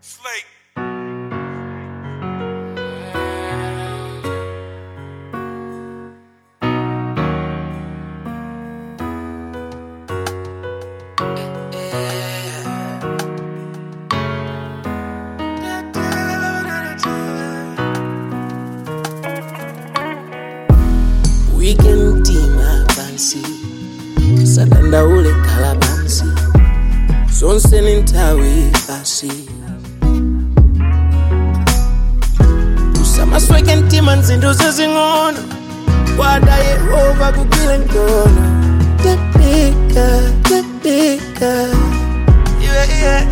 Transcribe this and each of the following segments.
Slate. weekend tima pansi sadandaule khala pansi zonse ni nthawi basi usamasweke mtima nzinto zezing'ono kwada yehova kugwile mkono tepika tepika yeah, yeah.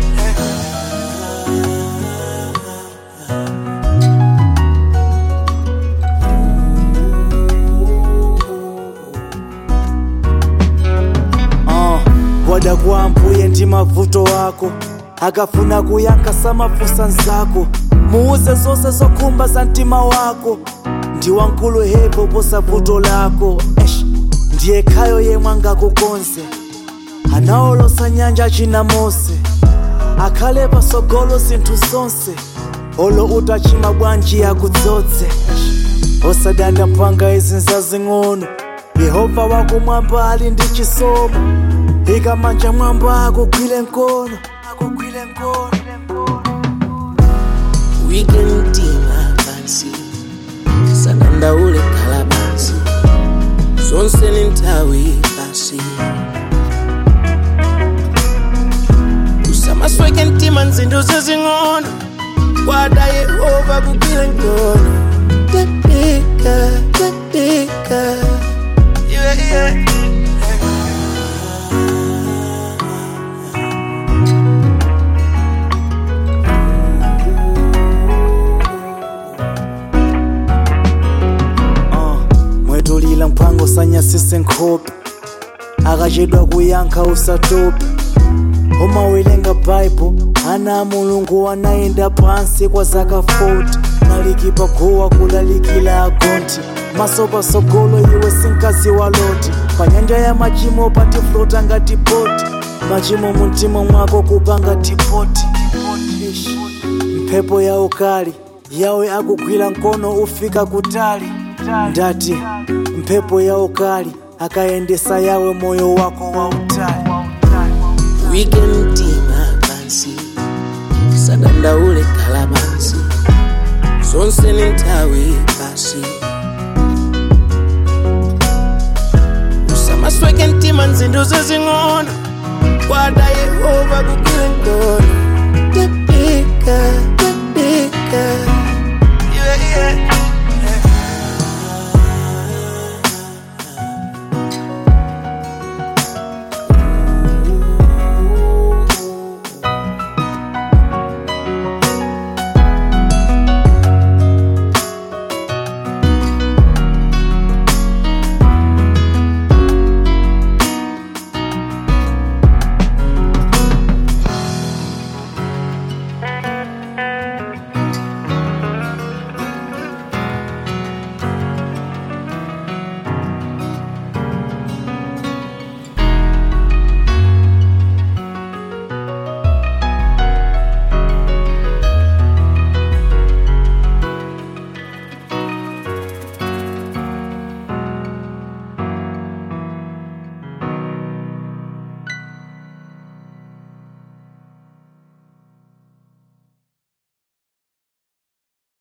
uh, wada kwambuye ndi mavuto ako akafuna kuyankha samafunsa nzako muuze zonse zokhumba za mtima wako ndi wankulu hepo posa vuto lako Eish, ndiye khayo yemwe angakukonze anaolosa nyanja china mose akhale pasogolo zinthu zonse olo utachima bwanji akudzodze osadanda mpanga izi nzazing'ono yehova wakumwamba ali ndi chisomo ikamanja mwamba akugwile mkono akugwile mkono weekend tima pansi sadandaule khala pansi zonse ni nthawi basi usamasweke mtima nzinto zezing'ono kwada yehova kugwile mkono tepika tepika yeah, yeah. uh, mwetulila mphango sanyasise nkhope akachedwa kuyankha usatope umawelenga baibo ana a mulungu anayenda pansi kwa zaka 40 nalikipa guwa kulalikila agonti maso pasogolo iwe sinkazi wa loti pa nyanja ya machimo patiflota ngati boti machimo mumtima mwako kupanga tipoti Ish. mphepo ya ukali yawe akugwira mkono ufika kutali ndati mphepo ya ukali akayendesa yawe moyo wako wa utali weekend tima pansi sadandaule khala pansi zonse ni nthawi basi usamasweke mtima nzinto zezing'ono kwada yehova kugwile mkono